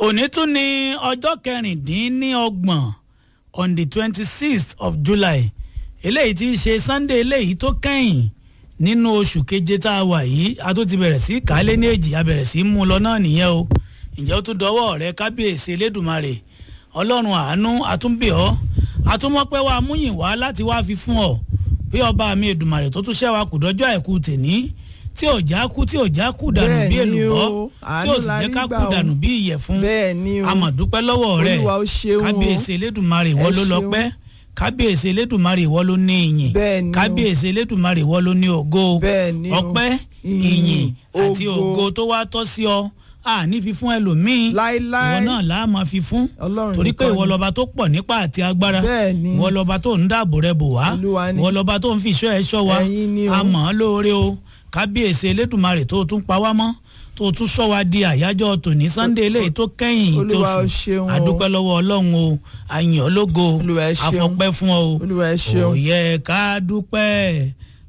òní tún ní ọjọ́ kẹrìndínlọ́gbọ̀n on the twenty sixth of july eléyìí tí í ṣe sunday eléyìí tó kẹ́yìn nínú oṣù keje tá a wà yìí a tún ti bẹ̀rẹ̀ sí kálé ní èjì a bẹ̀rẹ̀ sí mú un lọ náà nìyẹn o ǹjẹ́ ó tún dọwọ́ rẹ kábíyèsí elédùnmarè ọlọ́run àánú àtúnbẹ̀ ọ́ àtúmọ̀pẹ́ wa múyìn wá láti wá fi fún ọ bí ọba mi èdùnmarè tó tún ṣẹ́wà kù dọ́jọ́ àìkú tèní tí ò já kú tí ò já kú dànù bí Bẹ́ẹ̀ ni èlùbọ́ o, tí ò àánú sì la jẹ́ rí ká gbà kú o. dànù bí ìyẹ̀fun bẹ́ẹ̀ ni o amọ̀dúpẹ́ lọ́wọ́ rẹ̀ Olúwa ó ṣeun o. kábíyèsí elédùnmarè ìwọ Ẹ ló ṣeun. lọ́pẹ́ kábíyèsí elédùnmarè ìwọ ló ní ìyìn Bẹ́ẹ̀ ni o. kábíyèsí elédùnmarè ìwọ ló ní ògo Bẹ́ẹ̀ ni o. ọpẹ́ Ìyìn, ìyìn àti ògo. ògo tó wá tọ́ sí ọ a ní fi fún ẹlòmíín Láíláí. ìwọ náà là á máa fi fún Ọlọ́run torí pé nìkan ìwọ ni. lọba tó pọ̀ nípa àti agbára Bẹ́ẹ̀ ni. ìwọ lọba tó ń dáàbò rẹ bò wá Olúwa ni. ìwọ lọba tó ń fi ìṣọ́ ẹ ṣọ́ wa Ẹ̀yin ni o. a mọ̀ ọ́ lóore o kábíyèsí elédùnmarè tó tún pa wá mọ́ tó tún sọ wa di àyájọ́ tòní sunday eléyìí tó kẹ́yìn tó Olúwa ó sùn ṣeun o. adúpẹ́ lọ́wọ́ ọlọ́run o àyàn ológo Olúwa ẹ ṣeun. àfọpẹ́ fún ọ o Olúwa ẹ ṣeun. ó yẹ ká dúpẹ́